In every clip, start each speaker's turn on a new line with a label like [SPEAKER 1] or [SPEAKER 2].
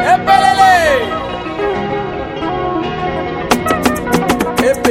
[SPEAKER 1] Epelele! Epe.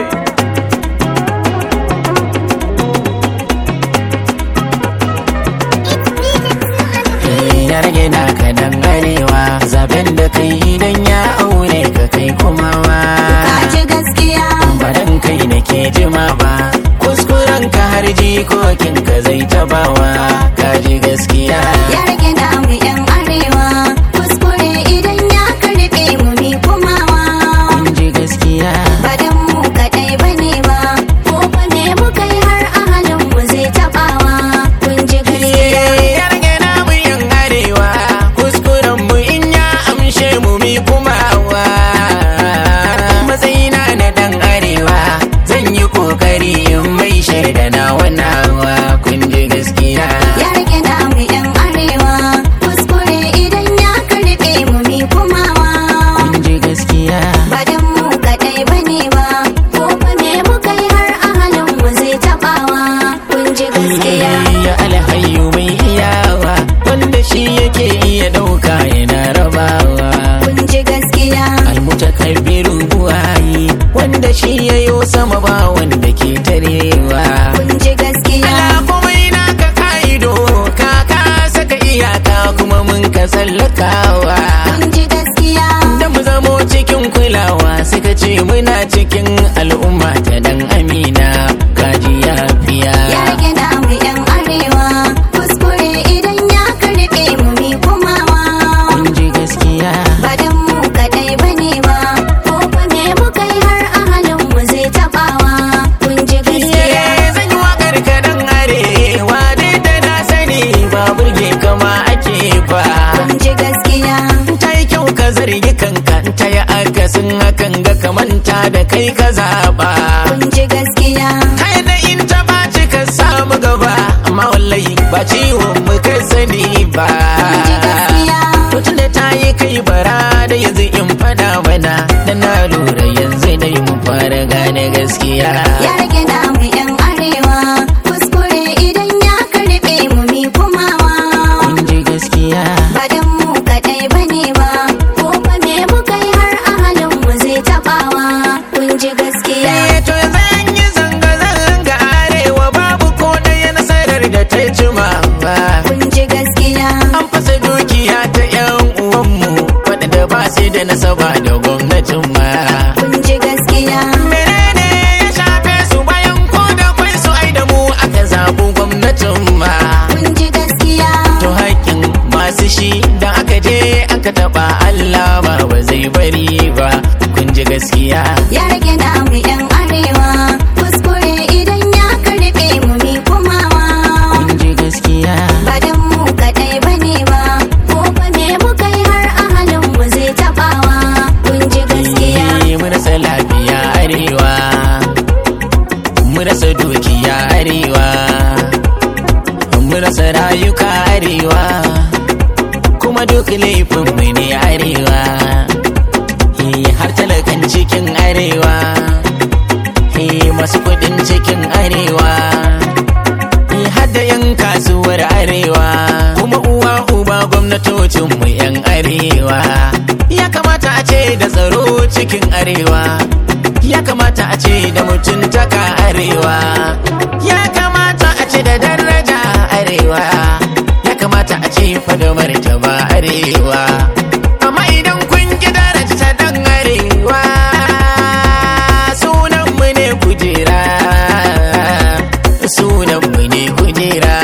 [SPEAKER 2] ya rage naka dan arewa zaben da kai idan ya aure ka kai kuma wa
[SPEAKER 3] Kaji gaskiya
[SPEAKER 2] baran kai nake jima ba kuskuren ka har jikokin ka zai tabawa kaji gaskiya
[SPEAKER 3] ya rage namu yan arewa kuskure idan ya karbe mu mi kumawa
[SPEAKER 2] kun ji gaskiya
[SPEAKER 3] ba dan mu kadai bane ba ko fa me muka yi har ahalin mu zai tabawa kun ji gaskiya
[SPEAKER 2] ya rage namu yan arewa kuskuren mu in ya amshe mu mi kuma wa matsayina na dan arewa zan yi kokari in mai shaida na wanawa kun ji gaskiya
[SPEAKER 3] ya rage namu yan arewa kuskure idan ya karbe mu mi kumawa
[SPEAKER 2] kun ji gaskiya
[SPEAKER 3] ba dan mu kadai bane ba ko fa me muka yi har ahalin mu zai tabawa kun ji gaskiya
[SPEAKER 2] ya alhayu mai iyawa wanda shi yake iya dauka yana rabawa
[SPEAKER 3] kun ji gaskiya
[SPEAKER 2] almutakabbiru buwayi wanda shi yayo sama ba wanda ke tarewa
[SPEAKER 3] kun ji gaskiya
[SPEAKER 2] Ala kuma ina ka kaido ka ka saka iyaka kuma mun ka sallakawa
[SPEAKER 3] kun ji gaskiya
[SPEAKER 2] da mu zamo cikin kulawa suka ce muna cikin al'umma ta dan amina kaji yafiya
[SPEAKER 3] ya rage namu yan arewa kuskure idan ya karbe mu mi kumawa
[SPEAKER 2] kun ji gaskiya
[SPEAKER 3] ba dan mu kadai bane ba ko fa me muka yi har ahalin mu zai tabawa kun ji gaskiya
[SPEAKER 2] Eh, zan yi wakar ka dan arewa duk da na sani ba burge kama ake ba
[SPEAKER 3] kun ji gaskiya
[SPEAKER 2] ta yi kyau ka zargi kanka ta yi akasin hakan ga kamanta da kai ka zaɓa
[SPEAKER 3] kun ji gaskiya
[SPEAKER 2] ta yi da in ta ɓaci ka samu gaba amma wallahi ba ciwon mu ka sani ba
[SPEAKER 3] kun ji gaskiya
[SPEAKER 2] to tunda ta yi kai bara da yanzu in fada mana da na lura yanzu dai mu fara gane gaskiya
[SPEAKER 3] ya rage namu yan arewa kuskure idan ya karbe mu mi kumawa
[SPEAKER 2] kun ji gaskiya
[SPEAKER 3] ba dan mu kadai bane ba ko fa me muka yi har ahalin mu zai tabawa kun ji gaskiya
[SPEAKER 2] Eh, to yanzu an yi zanga-zanga arewa babu ko ɗaya nasarar da ta jima ba.
[SPEAKER 3] kun ji gaskiya
[SPEAKER 2] An fasa dukiya ta 'yan uwanmu waɗanda ba su da nasaba da gwamnatin ma.
[SPEAKER 3] kun ji gaskiya
[SPEAKER 2] Menene ya shafe su bayan ko da kwai su ai da mu aka zaɓi gwamnatin ma.
[SPEAKER 3] kun ji gaskiya
[SPEAKER 2] To haƙƙin masu shi da aka je aka taɓa Allah ba ba zai bari ba. Kun ji gaskiya.
[SPEAKER 3] ya rage namu yan arewa kuskure idan ya karbe mu mi kumawa
[SPEAKER 2] Kun ji gaskiya.
[SPEAKER 3] ba dan mu kadai bane ba ko fa me muka yi har ahalin mu zai tabawa kun ji gaskiya
[SPEAKER 2] Eh, mu rasa lafiya arewa mu rasa dukiya arewa mu rasa rayuka arewa kuma duk laifin mu ne arewa Eh, har talakan cikin arewa Eh, masu kudin cikin arewa Eh, har da yan kasuwar arewa kuma uwa uba gwamnatocin mu yan arewa ya kamata a ce da tsaro cikin arewa ya kamata a ce da mutuntaka arewa ya kamata a ce da daraja arewa ya kamata a ce fa da martaba arewa amma idan kun ki daraja dan arewa sunan mu ne kujera sunan mu ne kujera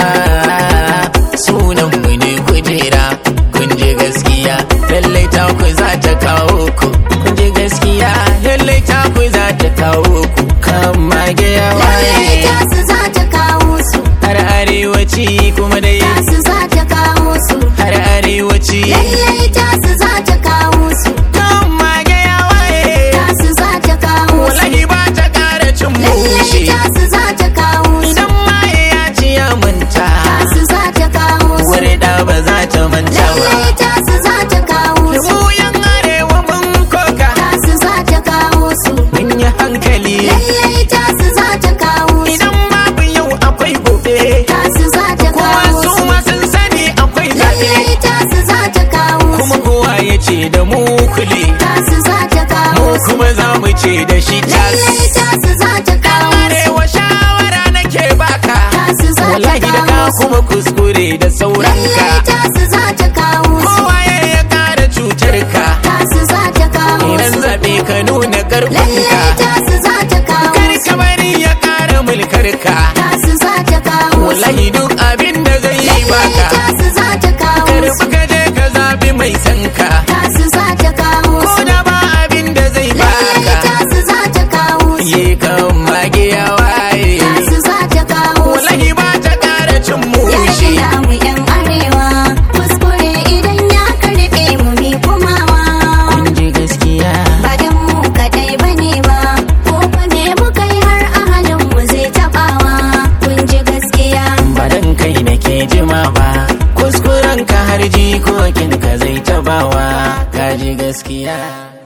[SPEAKER 2] sunan mu ne kujera kun je gaskiya lallai ta ku za ta kawo ku kun je gaskiya lallai ta ku za ta kawo ku kama gaya
[SPEAKER 3] lallai
[SPEAKER 2] waye
[SPEAKER 3] tasu za ta kawo su
[SPEAKER 2] har arewaci kuma dai
[SPEAKER 3] tasu za ta kawo su
[SPEAKER 2] har arewaci
[SPEAKER 3] lallai
[SPEAKER 2] hakokin ka zai tabawa kaji gaskiya